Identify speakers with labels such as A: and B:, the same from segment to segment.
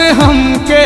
A: में हमके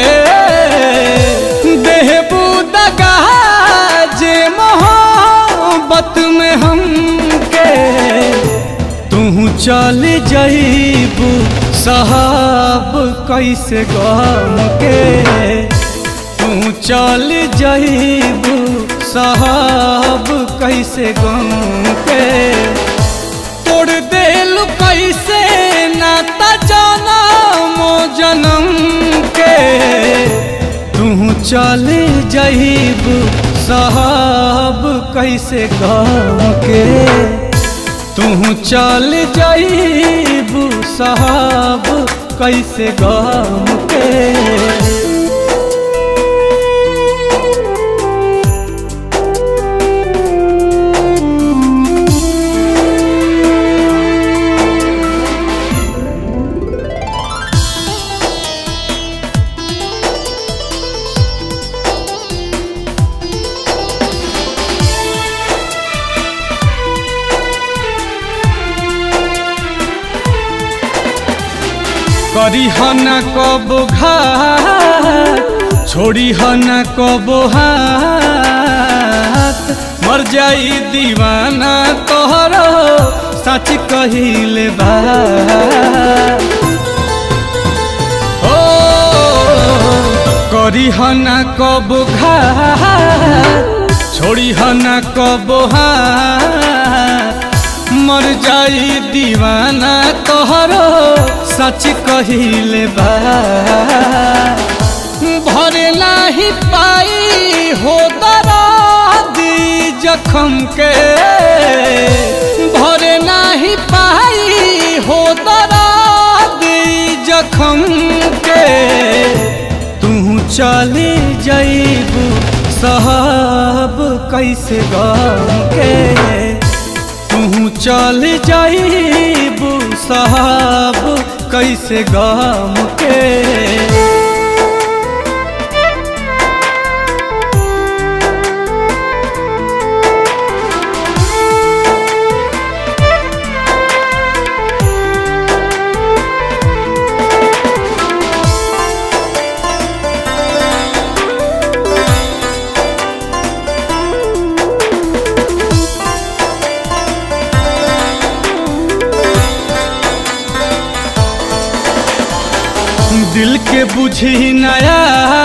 A: देहबू दगा जे मोहब्बत में हमके तू चल जईबू साहब कैसे गम के तू चल जईबू साहब कैसे गम के तोड़ देल कैसे नाता जनम जनम के तू चल जईबू साहब कैसे गम के तू चल जईबू साहब कैसे गम के करी हन कब घात छोड़ी हन कब हाथ मर जाई दीवाना तोहरो सच कहिले बा ओ करी हन कब घात छोड़ी हन कब हाथ मर जाई दीवाना तोहरो सच कहिले बा भरे नाही पाई हो दरादी जखम के भरे नाही पाई हो दरादी जखम के तू चली जईबू साहब कैसे गम के तू चल जाइबू साहब कैसे गम के दिल के बुझी नया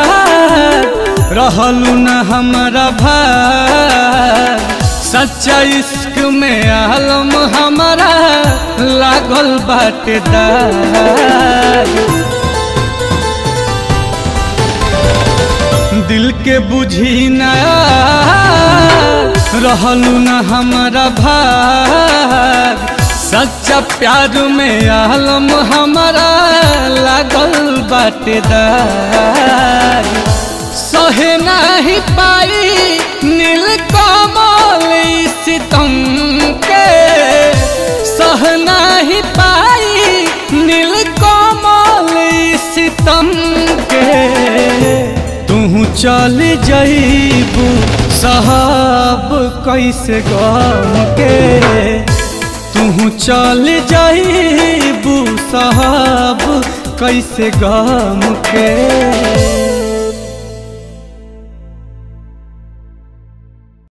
A: रहलू न हमारा भाग सच्चा इश्क में आलम हमारा लागल बाटे दाग दिल के बुझी नया रहलू न हमारा भाग सच्चा प्यार में आलम हमारा लागल बाटेदार सहे नहीं पाई नील कमल सितम के सह नहीं पाई नील कमल सितम के तू चल जईबू साहब कैसे गम के तू चल जाइबू साहब कैसे गम के